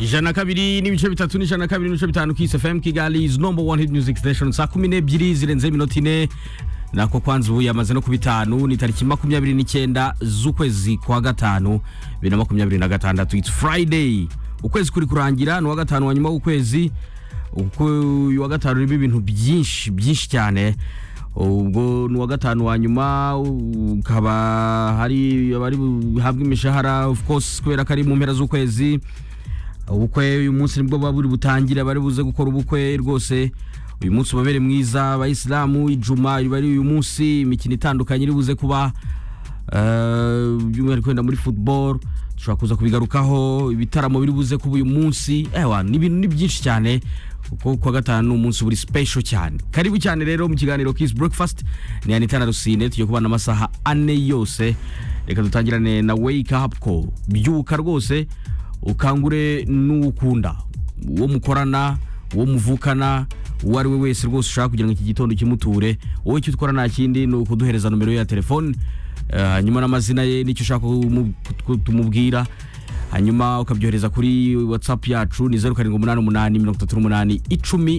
ijana kabiri n'ibice bitatu n'ijana kabiri n'ibice bitanu kis fm kigali is number one hit music station saa kumi n'ebyiri zirenzeho iminota ine nako kwanza ubu yamaze no ku bitanu ni tariki makumyabiri n'icyenda z'ukwezi kwa gatanu bibiri na makumyabiri na gatandatu it's friday ukwezi kuri kurangira ni uwa gatanu wa nyuma w'ukwezi uko uyu wa gatanu urimo ibintu byinshi byinshi cyane ubwo ni uwa gatanu wa nyuma ukaba hari abari buhabwe imishahara of course kubera ko ari mu mpera z'ukwezi ubukwe uyu munsi nibwo buba buri butangire bari buze gukora ubukwe rwose uyu munsi ubabere mwiza abayisilamu ijuma iba ari uyu munsi imikino itandukanye iri buze kuba eh, by'umwihariko wenda muri football dushobora kuza kubigarukaho ibitaramo biri buze kuba uyu munsi ewa ni ibintu ni byinshi cyane kuko kuwa gatanu ni umunsi buri special cyane karibu cyane rero mu kiganiro kiss breakfast ni anita na rusine tugiye kubana amasaha ane yose reka dutangirane na wake up call byuka rwose ukangure n'uwo ukunda uwo mukorana uwo muvukana uwo ari we wese rwose ushaka kugira ngo iki gitondo kimuture wowe icyo ukora nta kindi ni ukuduhereza nomero ye ya telefone eh, hanyuma n'amazina ye n'icyo ushaka ko umu- ko tumubwira hanyuma ukabyohereza kuri whatsapp yacu ni zeru karindwi umunani umunani mirongo itatu n'umunani icumi